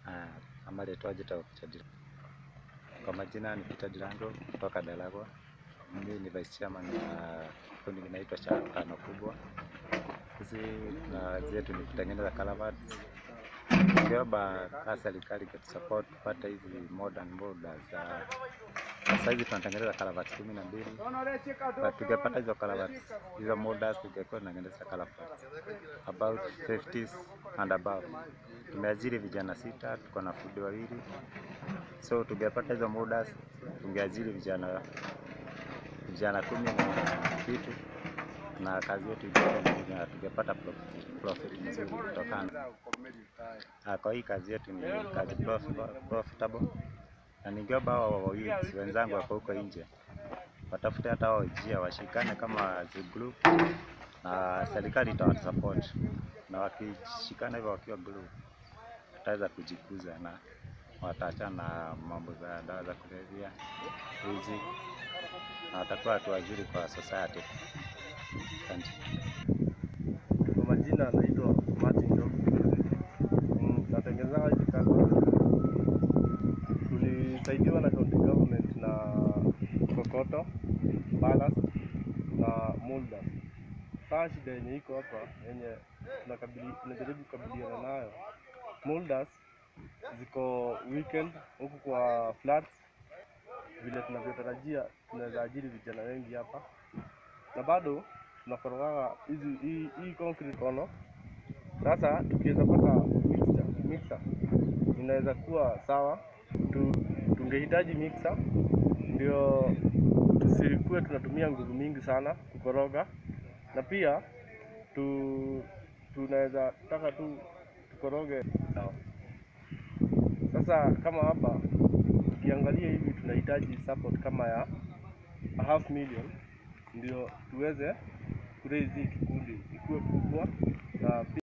Ah, ama letwaje ta Peter Dirango. Kwa majina ni Peter Dirango kutoka Dalagwa. Mimi ni vice chairman na kundi kinaitwa Shakano Kubwa. Sisi na kazi yetu ni kutengeneza culverts. Tungeomba kaa serikali kutusupport kupata hizi modern borders. Sasa hizi tunatengeneza culverts kumi na mbili na tungepata hizo culverts, hizo borders tungekuwa tunatengeneza culverts about 50s and above. Tumeajiri vijana sita, tuko na fundi wawili, so tungepata hizo borders tungeajiri vijana vijana kumi na kitu na kazi yetu ingekuwa na tungepata profit, profit nzuri kutokana Ah, kwa hii kazi yetu ni kazi profi- profitable na ningeomba hao youths wenzangu wako huko nje watafute hata wao njia washikane kama the group na serikali itawasupport na wakishikana hivyo wakiwa group wataweza kujikuza na wataachana na mambo za dawa za kulevya hizi na watakuwa watu wazuri kwa society. Asante. Kwa majina naitwa Martin Job. Mm, Natengeneza hizi kazi. Tulisaidiwa na county government na Kokoto, Ballast na Mulda. Sasa shida yenye iko hapa yenye tunakabili tunajaribu kukabiliana nayo. Muldas ziko weekend huku kwa flats, vile tunavyotarajia tunaweza ajiri vijana wengi hapa, na bado tunakorogaga hizi hii, hii concrete kono. Sasa tukiweza pata mixer, mixer inaweza kuwa sawa. Tu, tungehitaji mixer ndio tusikuwe tunatumia nguvu mingi sana kukoroga, na pia tu, tunaweza taka tu tukoroge sawa. Sasa kama hapa ukiangalia hivi tunahitaji support kama ya a half million ndio tuweze kuraise hii kikundi ikuwe kubwa na